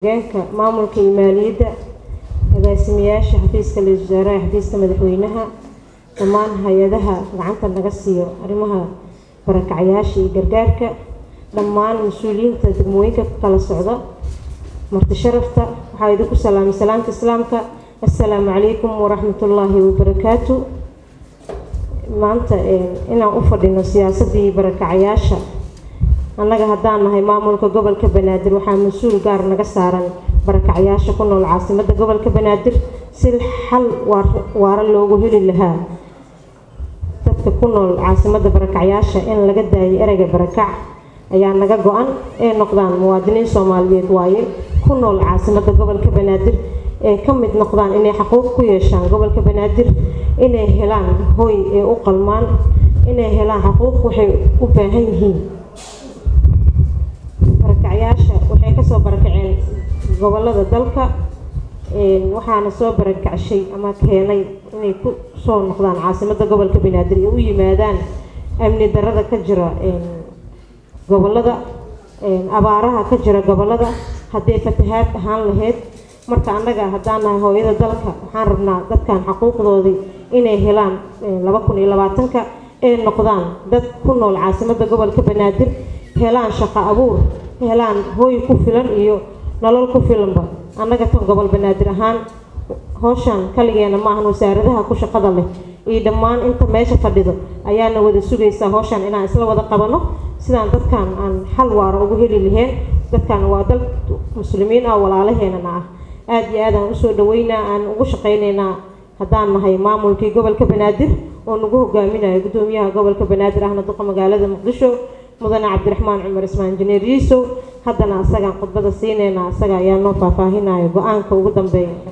hoggaanka maamulka iyo maaliyadda agaasimayaasha xafiiska ra-iisul wasaaraha xafiiska madaxweynaha dhammaan hay-adaha gacanta naga siiyo arrimaha barakacyaasha iyo gargaarka dhammaan mas-uuliyiinta degmooyinka ku kala socda marti sharafta waxaa idinku salaamay salaamta islaamka assalaamu calaykum waraxmatullaahi wabarakaatu maanta inaan u fadhino siyaasadii barakacyaasha annaga haddaan nahay maamulka gobolka banaadir waxaa mas-uul gaar naga saaran barakacyaasha ku nool caasimadda gobolka banaadir si xal waara loogu heli lahaa dadka ku nool caasimadda barakacyaasha in laga daayo ereyga barakac ayaa naga go-an ee noqdaan muwaadiniin soomaaliyeed waaye ku nool caasimadda gobolka banaadir ee ka mid noqdaan inay xaquuq ku yeeshaan gobolka banaadir inay helaan hoy ee u qalmaan inay helaan xaquuq waxay u baahan yihiin barakacyaasha waxay kasoo barakaceen gobolada dalka waxaana soo barakacshay ama keenay inay ku soo noqdaan caasimadda gobolka banaadir ee u yimaadaan amni darada ka jira gobolada abaaraha ka jira gobolada hadday fatahaad ahaan lahayd marka annaga haddaan nahay hooyada dalka waxaan rabnaa dadkan xaquuqdoodii inay helaan laba kun iyo labaatanka ee noqdaan dad ku nool caasimadda gobolka banaadir helaan shaqo abuur helaan hooy ku filan iyo nolol ku filanba annaga tan gobol banaadir ahaan howshan kaligeena maahan wasaaradaha ku shaqada leh iyo dhammaan inta meesha fadhido ayaana wada sugaysaa howshan inaan isla wada qabano sidaan dadkan aan xal waara ugu heli laheen dadkan waa dal muslimiin ah walaalaheenana ah aada iyo aad aan usoo dhaweynaa aan ugu shaqaynaynaa haddaan nahay maamulkii gobolka banaadir oo nagu hogaaminayo guddoomiyaha gobolka banaadir ahna duqa magaalada muqdisho mudane cabdiraxmaan cumar ismaan injineer yiisow haddana asagaan khudbada siinayna asaga ayaa noo faahfaahinayo go-aanka ugu dambeeya